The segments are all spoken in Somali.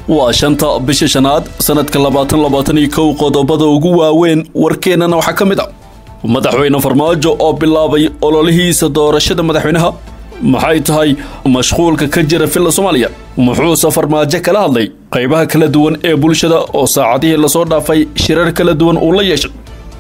waa shanta bisha shanaad sanadka labaatan labaatan iyo kow qodobada ugu waaweyn warkeennana waxaa ka mid a madaxweyne farmaajo oo bilaabay ololihiisa doorashada madaxweynaha maxay tahay mashquulka ka jira filla soomaaliya muxuuse farmaajo kala hadlay qaybaha kala duwan ee bulshada oo saacadihii lasoo dhaafay shirar kala duwan uu la yeeshay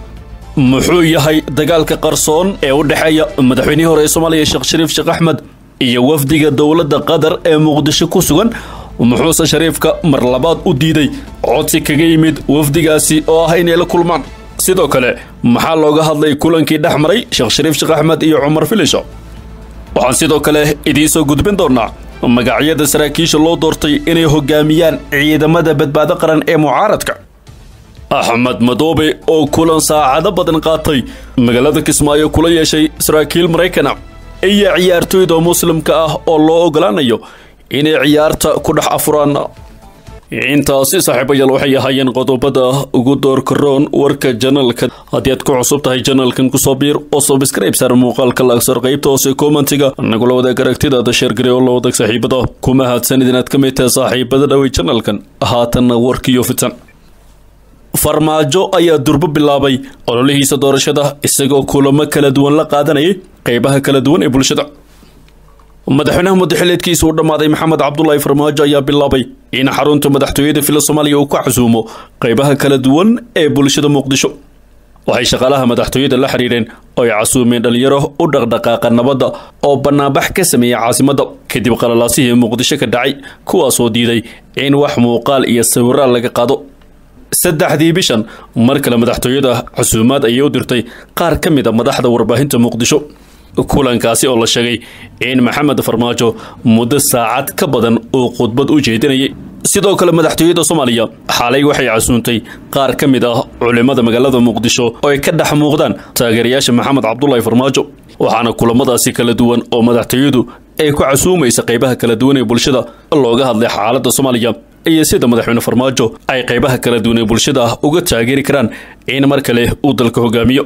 muxuu yahay dagaalka qarsoon ee u dhexeeya madaxweynihii hore ee soomaaliya sheekh shariif sheekh axmed iyo wafdiga dowladda qatar ee muqdisho ku sugan muxuuse shariifka mar labaad u diiday codsi kaga yimid wafdigaasi oo ah inay la kulmaan sidoo kale maxaa looga hadlay kulankii dhex maray sheekh shariif sheekh axmed iyo cumar filisho waxaan sidoo kale idiin soo gudbin doonaa magacyada saraakiisha loo doortay inay hogaamiyaan ciidamada badbaado qaran ee mucaaradka axmed madoobe oo kulan saacado badan qaatay magaalada kismaayo kula yeeshay saraakiil maraykana iyo ciyaartooyda muslimka ah oo loo ogolaanayo inay ciyaarta ku dhex afuraan intaasi saaxiibayaal waxay ahaayeen qodobada ugu doorka roon warka janalka haddii aad ku cusub tahay janalkan kusoo biir oo subscribe saar muuqaalka laagsar qaybta hoose commentiga nagula wadaag aragtidaada sheergare oo la wadaag saaxiibada ku mahadsanid inaad ka mid tahay saaxiibada dhawey janalkan haatanna warkiyo fitan farmaajo ayaa durbo bilaabay ololihiisa doorashada isagoo kulamo kala duwan la qaadanayay qaybaha kala duwan ee bulshada madaxweynaha muddaxileedkiisa uu dhammaaday maxamed cabdulaahi farmaajo ayaa bilaabay in xarunta madaxtooyada fila soomaaliya uu ka casuumo qaybaha kala duwan ee bulshada muqdisho waxay shaqaalaha madaxtooyada la xidhiidheen oo ay casuumeen dhallinyaro u dhaqdhaqaaqa nabadda oo bannaanbax ka sameeyey caasimadda kadib qalalaasihii muqdisho ka dhacay kuwaasoo diiday in wax muuqaal iyo sawiraal laga qaado saddexdii bishan mar kale madaxtooyada casuumaad ayay u dirtay qaar ka mid a madaxda warbaahinta muqdisho kulankaasi oo la sheegay in maxamed farmaajo muddo saacad ka badan uu khudbad u jeedinayay sidoo kale madaxtooyada soomaaliya xalay waxay casuuntay qaar ka mid ah culimada magaalada muqdisho oo ay ka dhex muuqdaan taageerayaasha maxamed cabdulaahi farmaajo waxaana kulamadaasi kala duwan oo madaxtooyadu ay ku casuumaysa qaybaha kala duwan ee bulshada looga hadlay xaaladda soomaaliya iyo sida madaxweyne farmaajo ay qaybaha kala duwan ee bulshada uga taageeri karaan in mar kale uu dalka hogaamiyo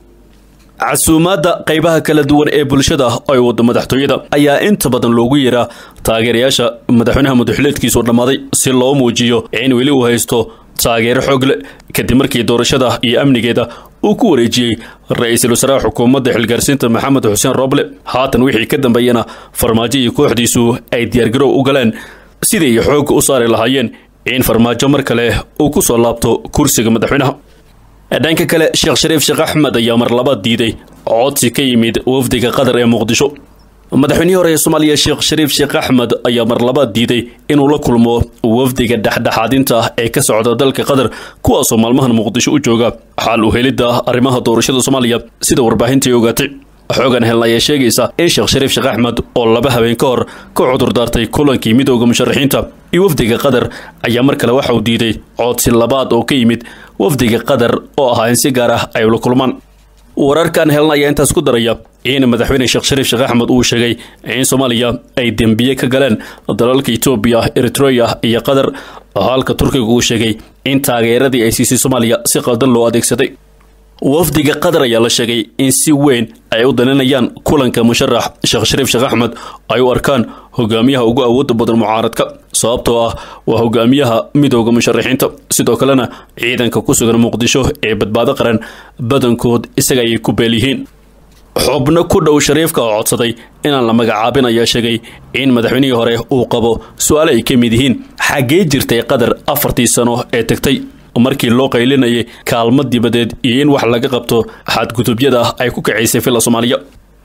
casuumaadda qaybaha kala duwan ee bulshada ay wada madaxtooyada ayaa inta badan loogu yeeraa taageerayaasha madaxweynaha madaxileedkiisu dhammaaday si loo muujiyo in weli uu haysto taageero xoog leh kadib markii doorashada iyo amnigeeda uu ku wareejiyey ra-iisul wasaaraha xukuumadda xilgaarsiinta maxamed xuseen roble haatan wixii ka dambeeyana farmaajo iyo kooxdiisu ay diyaargarow u galeen sidii xoog u saari lahaayeen in farmaajo mar kale uu ku soo laabto kursiga madaxweynaha dhanka kale sheekh shariif sheekh axmed ayaa mar labaad diiday codsi ka yimid wafdiga qatar ee muqdisho madaxweynihii hore ee soomaaliya sheekh shariif sheekh axmed ayaa mar labaad diiday inuu la kulmo wafdiga dhexdhexaadinta ee ka socda dalka qatar kuwaasoo maalmahan muqdisho u jooga xaal u helidda arrimaha doorashada soomaaliya sida warbaahintai ogaatay xoogan helna ayaa sheegaysa in sheekh shariif sheekh axmed oo laba habeen ka hor ka cudur daartay kulankii midooda musharaxiinta iyo wafdiga qatar ayaa mar kale waxa uu diiday codsi labaad oo ka yimid wafdiga qatar oo ahaa in si gaar ah ay ula kulmaan wararkan helna ayaa intaas ku daraya in madaxweyne sheekh shariif sheekh axmed uu sheegay in soomaaliya ay dembiye ka galeen dalalka etoobiya eritreya iyo qatar halka turkiga uu sheegay in taageeradii ay siisay soomaaliya si qaldan loo adeegsaday wafdiga qatar ayaa la sheegay in si weyn ay u daninayaan kulanka musharax sheekh shariif sheekh axmed ay u arkaan hogaamiyaha ugu awoodda badan mucaaradka sababtoo ah waa hogaamiyaha midooda musharaxiinta sidoo kalena ciidanka ku sugan muqdisho ee badbaado qaran badankood isaga ayay ku beel yihiin xubno ku dhow shariifka oo codsaday inaan la magacaabin ayaa sheegay in madaxweynihii hore uu qabo su-aale ay ka mid yihiin xaggee jirtay qatar afartii sano ee tagtay markii loo qaylinayay kaalmo dibadeed iyo in wax laga qabto xadgudubyada ay ku kacaysay filla soomaaliya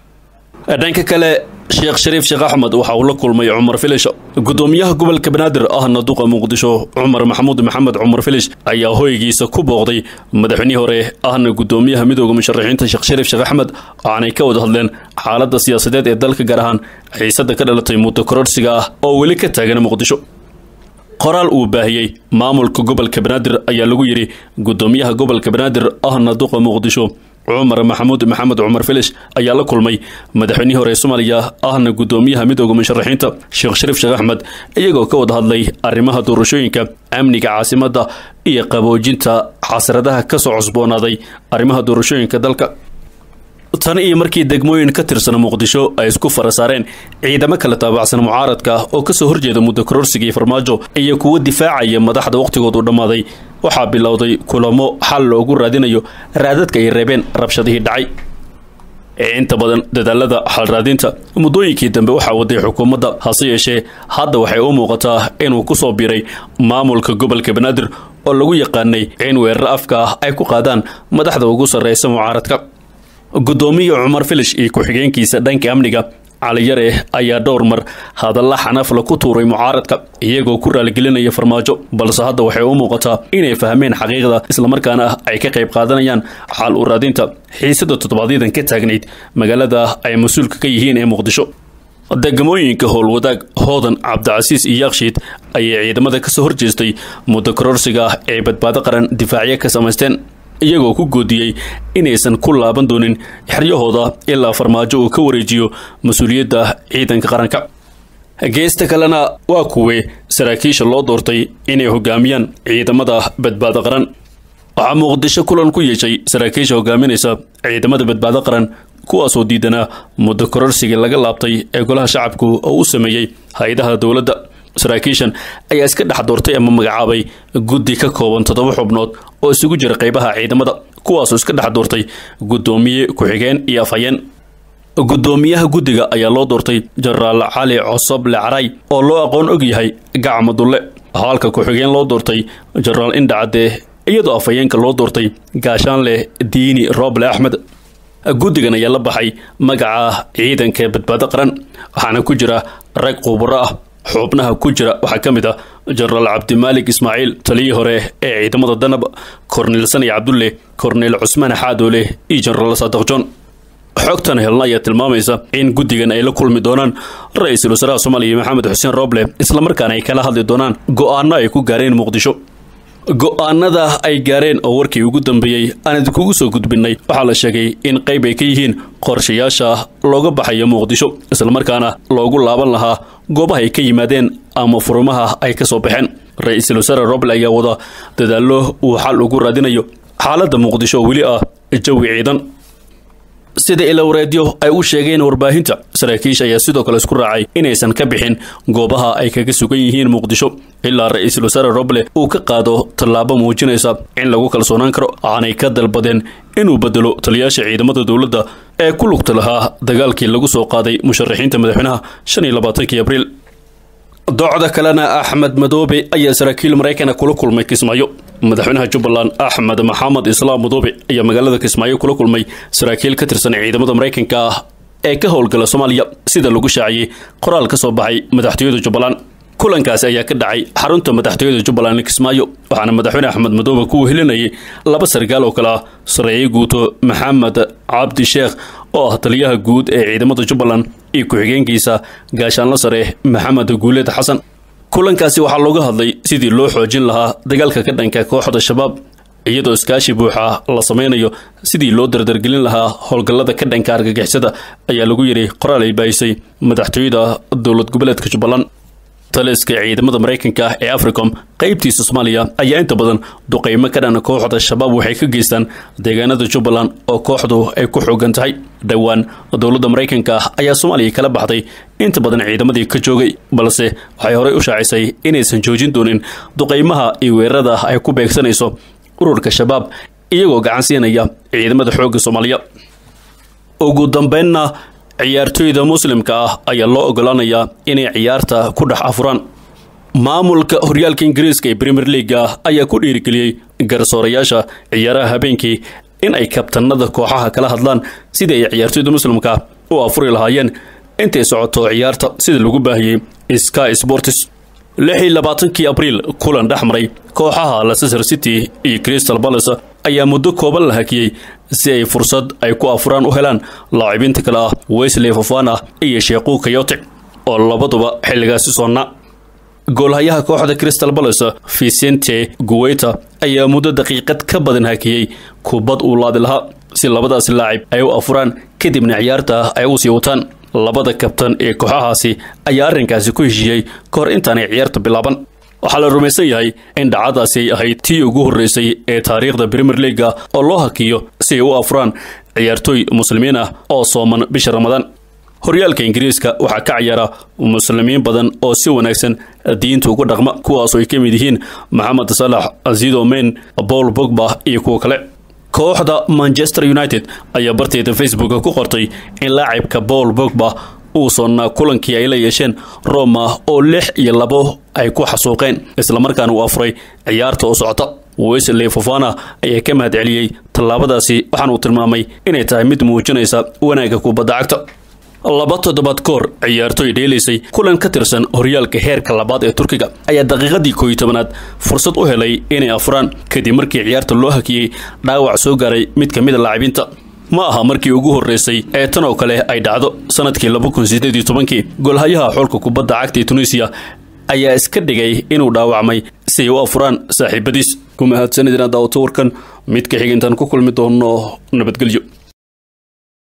dhanka kale sheekh shariif sheekh axmed waxa uu la kulmay cumar filish gudoomiyaha gobolka banaadir ahna duqa muqdisho cumar maxamuud maxamed cumar filish ayaa hoygiisa ku booqday madaxweynihii hore ahna gudoomiyaha midooda musharaxiinta sheekh shariif sheekh axmed waxaanay ka wada hadleen xaaladda siyaasadeed ee dalka gaar ahaan xiisadda ka dhalatay muddo kororsiga ah oo weli ka taagan muqdisho qoraal uu baahiyey maamulka gobolka banaadir ayaa lagu yidhi gudoomiyaha gobolka banaadir ahna duqa muqdisho cumar maxamuud maxamed cumar filish ayaa la kulmay madaxweynihii hore ee soomaaliya ahna gudoomiyaha midooda musharaxiinta sheekh shariif sheekh axmed iyagoo ka wada hadlay arrimaha doorashooyinka amniga caasimadda iyo qaboojinta xasradaha kasoo cusboonaaday arrimaha doorashooyinka dalka tan iyo markii degmooyin ka tirsan muqdisho ay isku fara saareen ciidamo kala taabacsan mucaaradka oo kasoo horjeeda muddo kororsigii farmaajo iyo kuwo difaacaya madaxda wakhtigoodu dhammaaday waxaa bilowday kulamo xal loogu raadinayo raadadka ay reebeen rabshadihii dhacay inta badan dadaalada xalraadinta muddooyinkii dambe waxaa waday xukuumadda hase yeeshee hadda waxay u muuqataa inuu ku soo biiray maamulka gobolka banaadir oo lagu yaqaanay in weerar afka ah ay ku qaadaan madaxda ugu sarreysa mucaaradka guddoomiya cumar filish iyo ku-xigeenkiisa dhanka amniga caliyare ayaa dhowr mar hadalla xanafla ku tuuray mucaaradka iyagoo ku raaligelinaya farmaajo balse hadda waxay u muuqataa inay fahmeen xaqiiqda islamarkaana ay ka qayb qaadanayaan xal u raadinta xiisada toddobaadyaddan ka taagnayd magaalada ay mas-uulka ka yihiin ee muqdisho degmooyinka howlwadaag hoodan cabdicasiis iyo yakshiid ayay ciidamada kasoo horjeestay muddo kororsiga ah ee badbaado qaran difaacyo ka samaysteen iyagoo ku goodiyey inaysan ku laaban doonin xeryahooda ilaa farmaajo uu ka wareejiyo mas-uuliyadda ciidanka qaranka geesta kalena waa kuwe saraakiisha loo doortay inay hogaamiyaan ciidamada badbaado qaran waxaa muqdisho kulan ku yeeshay saraakiisha hogaaminaysa ciidamada badbaado qaran kuwaasoo diidanaa muddo kororsigii laga laabtay ee golaha shacabku oo u sameeyey hay-adaha dowladda saraakiishan ayaa iska dhex doortay ama magacaabay guddi ka kooban toddoba xubnood oo isugu jira qaybaha ciidamada kuwaasoo iska dhex doortay guddoomiye ku-xigeen iyo afhayeen guddoomiyaha guddiga ayaa loo doortay jenaraal cali cosoble caray oo loo aqoon og yahay gacma dulle halka ku-xigeen loo doortay jenaraal indhacadde iyadoo afhayeenka loo doortay gaashaanleh diini roble axmed guddigan ayaa la baxay magaca ciidanka badbaado qaran waxaana ku jira rag khubaro ah xubnaha ku jira waxaa ka mid ah jenaraal cabdimaalik ismaaciil taliyii hore ee ciidamada danab korneyl sani cabdulle korneyl cusmaan xaadoole iyo jenaraal saadaq john xogtan helna ayaa tilmaamaysa in guddigan ay la kulmi doonaan ra-iisul wasaaraha soomaaliya maxamed xuseen roble islamarkaana ay kala hadli doonaan go-aano ay ku gaareen muqdisho go-aanada ay gaareen oo warkii ugu dambeeyey aan idinkugu soo gudbinay waxaa la sheegay in qayb ay ka yihiin qorshayaasha looga baxayo muqdisho islamarkaana loogu laaban lahaa goobaha ay ka yimaadeen ama furimaha ay ka soo baxeen ra-iisul wasaare roble ayaa wada dadaallo uu xal ugu raadinayo xaaladda muqdisho oo weli ah jawi ciidan sida ilowreedyo ay u sheegeen warbaahinta saraakiisha ayaa sidoo kale isku raacay inaysan ka bixin goobaha ay kaga sugan yihiin muqdisho ilaa ra-iisul wasaare roble uu ka qaado tallaabo muujinaysa in lagu kalsoonaan karo aanay ka dalbadeen inuu bedelo taliyaasha ciidamada dowladda ee ku lugta lahaa dagaalkii lagu soo qaaday musharaxiinta madaxweynaha shan iyo labaatankii abriil docda kalena axmed madoobe ayaa saraakiil maraykana kula kulmay kismaayo madaxweynaha jubbaland axmed maxamed islaam madoobe ayaa magaalada kismaayo kula kulmay saraakiil ka tirsan ciidamada maraykanka ah ee ka howlgala soomaaliya sida lagu shaaciyey qoraal ka soo baxay madaxtooyada jubbaland kulankaasi ayaa ka dhacay xarunta madaxtooyada jubbaland kismaayo waxaana madaxweyne axmed madoobe ku wehelinayay laba sarkaal oo kale ah sareeye guuto maxamed cabdi sheekh oo ah taliyaha guud ee ciidamada jubbaland iyo ku-xigeenkiisa gaashaanla sare maxamed guuleed xasan kulankaasi waxaa looga hadlay sidii loo xoojin lahaa dagaalka ka dhanka kooxda shabaab iyadoo iskaashi buuxa la sameynayo sidii loo dardargelin lahaa howlgallada ka dhanka argagixisada ayaa lagu yidhi qoraal ay baahisay madaxtooyada dowlad goboleedka jubbaland taliska ciidamada maraykanka ah ee africom qaybtiisa soomaaliya ayaa inta badan duqeymo ka dhana kooxda shabaab waxay ka geystaan deegaanada jubbaland oo kooxdu ay ku xoogan tahay dhowaan dowladda maraykanka ah ayaa soomaaliya kala baxday inta badan ciidamadii ka joogay balse waxay horey u shaacisay inaysan joojin doonin duqeymaha iyo weerarada ay ku beegsanayso ururka shabaab iyagoo gacan siinaya ciidamada xoogga soomaaliya ugu dambeynna ciyaartooyda muslimka ah ayaa loo ogolaanayaa inay ciyaarta ku dhex afuraan maamulka horyaalka ingiriiska ee premier leaga ayaa ku dhiirigeliyey garsoorayaasha ciyaaraha habeenkii in ay kabtanada kooxaha kala hadlaan sidii ay ciyaartooyda muslimka u afuri lahaayeen intay socoto ciyaarta sida lagu baahiyey sky sports lix iyo labaatankii abriil kulan dhex maray kooxaha leicester city iyo crystal palace ayaa muddo kooban la hakiyey si ay fursad ay ku afuraan u helaan laacibiinta kale ah wesley fofana iyo sheekuu kayote oo labaduba xilligaasi soonna goolhayaha kooxda crystal palace vicente guweyta ayaa muddo daqiiqad ka badan hakiyey kubad uu laadi lahaa si labadaasi laacib ay u afuraan kadibna ciyaarta ay u sii wataan labada kabtan ee kooxahaasi ayaa arrinkaasi ku heshiiyey ka hor intaanay ciyaarta bilaaban waxaa la rumaysan yahay in dhacadaasi ay ahayd tii ugu horreysay ee taariikhda premier leaga oo loo hakiyo si ay u afuraan ciyaartooy muslimiin ah oo sooman bisha ramadaan horyaalka ingiriiska waxaa ka ciyaara muslimiin badan oo si wanaagsan diinta ugu dhaqma kuwaasoo ay ka mid yihiin maxamed salax azido men paul bogba iyo kuwo kale kooxda manchester united ayaa barteeda facebooka ku qortay in laacibka paul bogba uu soonnaa kulankii ay la yeesheen roma oo lix iyo labo ay ku xasuuqeen islamarkaana uu afuray ciyaarta oo socota wesley fofana ayaa ka mahad celiyey tallaabadaasi waxaana uu tilmaamay inay tahay mid muujinaysa wanaagga kubadda cagta laba toddobaad koor ciyaartooy dheelaysay kulan ka tirsan horyaalka heerka labaad ee turkiga ayaa daqiiqadii kooiyo tobanaad fursad u helay inay afuraan kadib markii ciyaarta loo hakiyey dhaawac soo gaaray mid ka mid a laacibiinta ma aha markii ugu horreysay ee tan oo kale ay dhacdo sanadkii laba kun sideed iyo tobankii golhayaha xulka kubadda cagta ee tunisiya ayaa iska dhigay inuu dhaawacmay si ay u afuraan saaxiibadiis ku mahadsanidina daawato warkan mid ka xiga intaan ku kulmi doono nabadgelyo